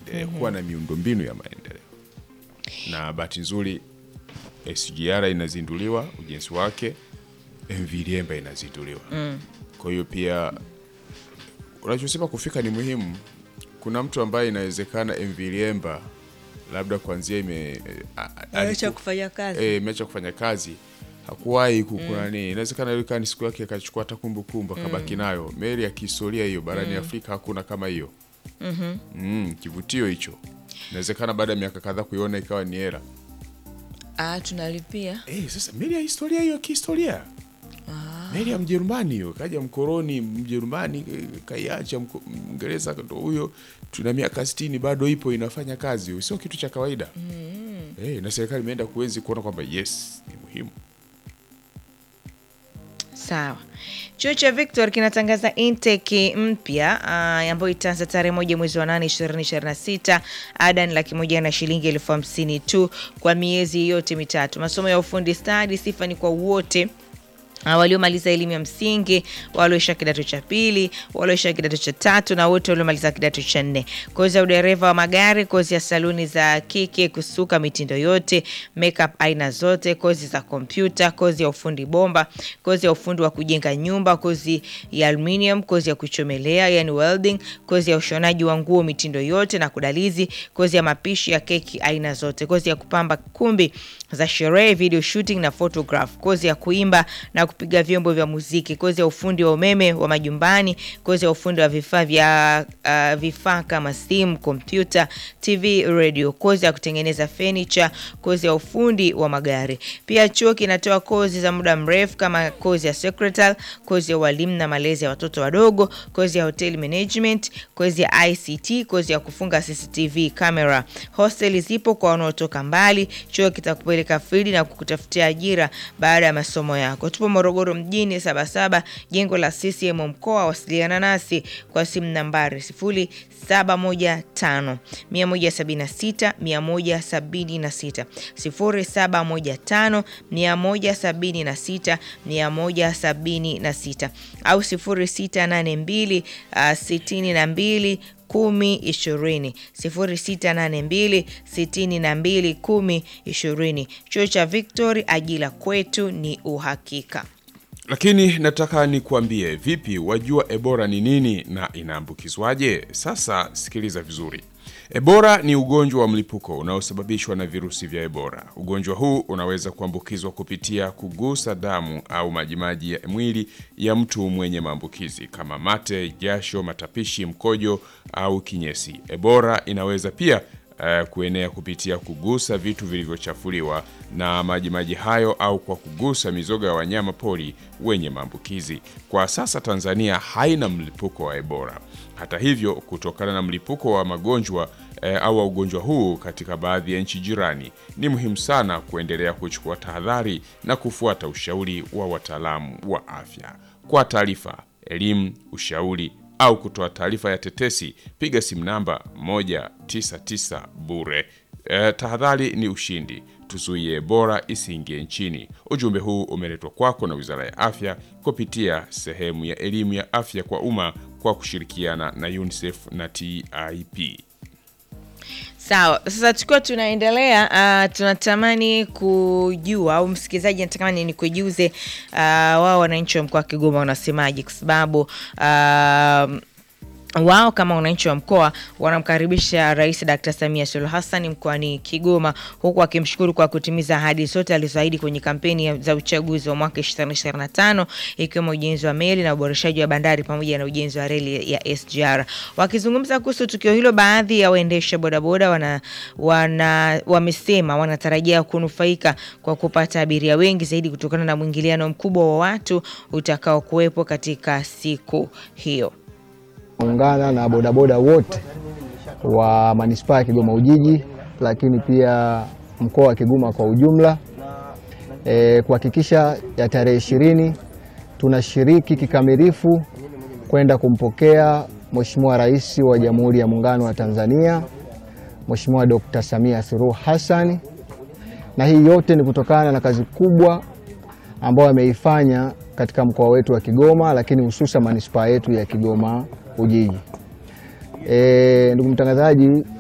eh, kuwa na miundombinu ya maendeleo. Na bahati nzuri SGR inazinduliwa ujenzi wake, MV Liemba inazinduliwa. Kwa hiyo pia unachosema kufika ni muhimu. Kuna mtu ambaye inawezekana MV Liemba labda kuanzia ime a- a- Acha aliku- kufanya kazi. eh, imeacha kufanya kazi hakuwahi kukunani inawezekana ilikuwa ni siku yake akachukua hata kumbukumbu akabaki nayo meli ya kihistoria hiyo barani Afrika hakuna kama hiyo mm, kivutio hicho inawezekana baada ya miaka kadhaa kuiona ikawa ni era Ah, tunalipia. eh, sasa meli ya historia hiyo kihistoria meli ya Mjerumani hiyo kaja mkoroni Mjerumani eh, kaiacha mko- Mngereza ndo huyo tuna miaka sitini bado ipo inafanya kazi sio kitu cha kawaida eh, na serikali imeenda kuenzi kuona kwamba yes ni muhimu Sawa. Chuo cha Victor kinatangaza intake mpya ah, ambayo itaanza tarehe moja mwezi wa nane ishirini ishirini na sita. Ada ni laki moja na shilingi elfu hamsini tu kwa miezi yote mitatu. Masomo ya ufundi stadi, sifa ni kwa wote Ah, waliomaliza elimu ya msingi, walioisha kidato cha pili, walioisha kidato cha tatu na wote waliomaliza kidato cha nne. Kozi ya udereva wa magari, kozi ya saluni za kike, kusuka mitindo yote, makeup aina zote, kozi za kompyuta, kozi ya ufundi bomba, kozi ya ufundi wa kujenga nyumba, kozi ya aluminium, kozi ya kuchomelea yani welding, kozi ya ushonaji wa nguo mitindo yote na kudalizi, kozi ya mapishi ya keki aina zote, kozi ya kupamba kumbi za sherehe, video shooting na photograph, kozi ya kuimba na kupiga vyombo vya muziki, kozi ya ufundi wa umeme wa majumbani, kozi ya ufundi wa vifaa vya uh, vifaa kama simu, kompyuta, TV, radio, kozi ya kutengeneza furniture, kozi ya ufundi wa magari. Pia chuo kinatoa kozi za muda mrefu kama kozi ya secretary, kozi ya walimu na malezi ya watoto wadogo, kozi ya hotel management, kozi ya ICT, kozi ya kufunga CCTV camera. Hosteli zipo kwa wanaotoka mbali. Chuo kitakupeleka field na kukutafutia ajira baada ya masomo yako. Tupo Morogoro mjini Sabasaba, jengo la CCM mkoa. Wasiliana nasi kwa simu nambari 0715 176 176 0715 176 176 au 0682 62 kumi ishirini sifuri sita nane mbili sitini na mbili kumi ishirini. Chuo cha Victory, ajira kwetu ni uhakika. Lakini nataka nikuambie, vipi, wajua Ebola ni nini na inaambukizwaje? Sasa sikiliza vizuri. Ebola ni ugonjwa wa mlipuko unaosababishwa na virusi vya Ebola. Ugonjwa huu unaweza kuambukizwa kupitia kugusa damu au majimaji ya mwili ya mtu mwenye maambukizi kama mate, jasho, matapishi, mkojo au kinyesi. Ebola inaweza pia eh, kuenea kupitia kugusa vitu vilivyochafuliwa na majimaji hayo au kwa kugusa mizoga ya wanyama pori wenye maambukizi. Kwa sasa Tanzania haina mlipuko wa Ebola. Hata hivyo, kutokana na mlipuko wa magonjwa eh, au wa ugonjwa huu katika baadhi ya nchi jirani, ni muhimu sana kuendelea kuchukua tahadhari na kufuata ushauri wa wataalamu wa afya. Kwa taarifa, elimu, ushauri au kutoa taarifa ya tetesi, piga simu namba 199 bure. E, tahadhari ni ushindi, tuzuie Ebola isiingie nchini. Ujumbe huu umeletwa kwako na Wizara ya Afya kupitia sehemu ya elimu ya afya kwa umma kwa kushirikiana na UNICEF na TIP. Sawa, sasa tukiwa tunaendelea, uh, tunatamani kujua au msikilizaji anatamani ni kujuze uh, wao wananchi wa mkoa wa Kigoma wanasemaje, kwa sababu uh, wao kama wananchi wa mkoa wanamkaribisha Rais Dkt. Samia Suluhu Hassan mkoani Kigoma, huku akimshukuru kwa kutimiza ahadi zote alizoahidi kwenye kampeni ya- za uchaguzi wa mwaka 2025 ikiwemo ujenzi wa meli na uboreshaji wa bandari pamoja na ujenzi wa reli ya SGR. Wakizungumza kuhusu tukio hilo, baadhi ya waendesha bodaboda wana, wana, wamesema wanatarajia kunufaika kwa kupata abiria wengi zaidi kutokana na mwingiliano mkubwa wa watu utakao kuwepo katika siku hiyo. ungana na bodaboda wote wa manispaa ya Kigoma Ujiji, lakini pia mkoa wa Kigoma kwa ujumla e, kuhakikisha ya tarehe ishirini tunashiriki kikamilifu kwenda kumpokea Mheshimiwa Rais wa Jamhuri ya Muungano wa Tanzania Mheshimiwa Dr. Samia Suluhu Hassan, na hii yote ni kutokana na kazi kubwa ambayo ameifanya katika mkoa wetu wa Kigoma, lakini hususan manispaa yetu ya Kigoma Ujiji. E, ndugu mtangazaji,